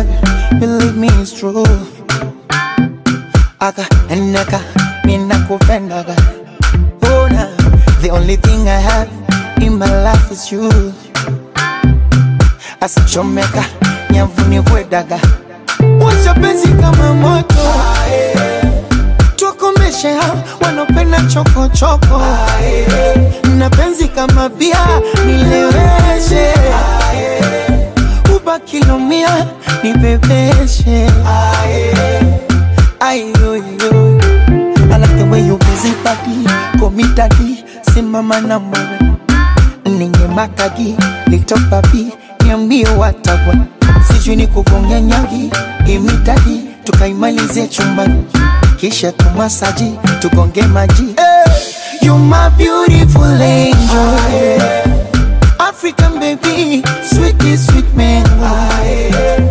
believe me it's true aka naka mina kupendaga bona the only thing I have in my life is you asichomeka nyavuni kwedaga wacha penzi kama moto tukomeshe hao wanopenda chokochoko na penzi kama bia nileweshe ubakilomia nibebeshe ayoyo I like the way you busy body komitadi simama na mwewe ninye makagi little papi niambie watagwa sijui ni kugonga nyagi imitadi tukaimalize chumbani kisha tumasaji tugonge maji hey, you my beautiful angel African baby, sweet sweet mango.